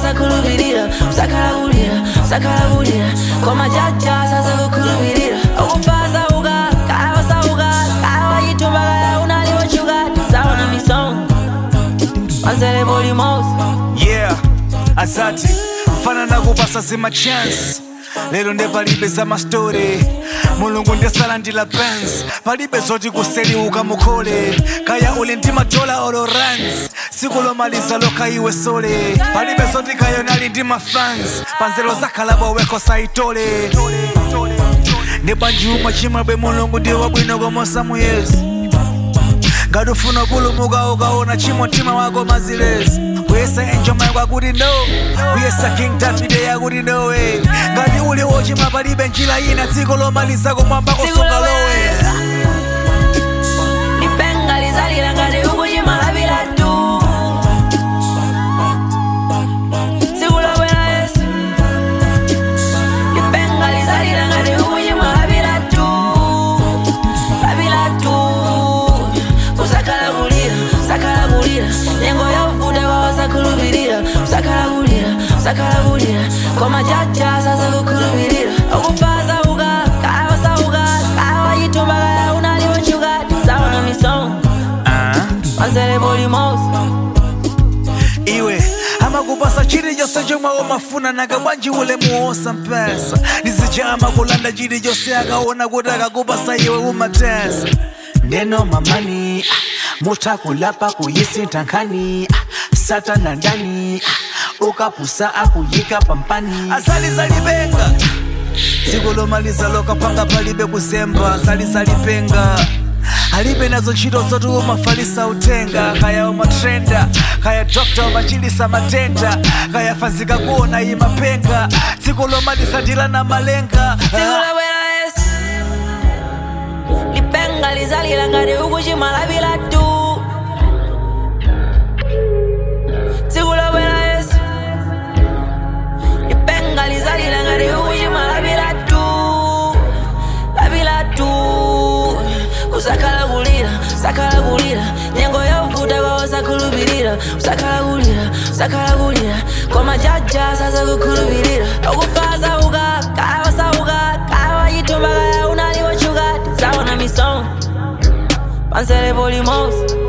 wasakhulupirira usakhalakulira usakhalakulira koma jaja sasakukhulupirira ukufaza uka kaya wasauka kaya wayitumba kaya unaliwochuka zaona misongo manzele polimosi yeah asati mfana nakupasa zima chance lero nde palibe za mastori mulungu ndisalandila pens palibe zoti kuseliuka mukhole kaya uli ndi madola olo runs siku lomaliza lokha iwe sole palibe zoti kayonali ndi mafans panzelo zakhalabo weko saitole ndi banji umwe chimwebwe mulungu ndi wabwino komosa muyezi ngati ufuna kupulumuka ukaona chimo mtima wako mazilezi kuyesa enjoma kwakuti no kuyesa king david yakuti nowe ngati uli wochima palibe njira ina dziko lomaliza kumwamba kusunga lowe lipenga lizalira ngati ukuchimalapira tu tsiku lobwera yesu lipenga lizalira ngati ukuchimalapira tu lapira tu usakhala kulira usakhala kulira nyengo yovuta kwa wasakhulupirira usakhala kulira usakhala kulira koma jaja sasakukhulupirira ukufaza uka kaya wasauka kaya wayitumba kaya unaliwochuka zaona misongo manzele polimosi iwe amakupasa chilichonse chomwe umafuna nanga bwanji ule muosa mpesa ndizijama kulanda chilichonse akaona kuti akakupasa iwe umatesa neno mamani ah, mutakulapa kuyisintha nkhani ah, satana ndani ah, ukapusa akuyika pampani azalizalipenga dziko lomaliza lokapanga palibe kuzemba azalizalipenga alibe nazo ntchito zoti umafalisa utenga kaya umatrenda kaya dokta umachilisa matenda kaya fanzika kuona imapenga dziko lomaliza ndilana malenga tsiku lobwera yesu lipenga lizalira ngati ukuchimalapira tu tsiku lobwera yesu lipenga lizalira ngati ukuchimalapira tu lapira tu usakhala kulira usakhala kulira nyengo yovuta kwa wasakhulupirira usakhala kulira usakhala kulira koma jaja sasakukhulupirira ukufaza uka kaya wasauka kaya wayitumba kaya unaliwochuka zaona misongo pansele polimosi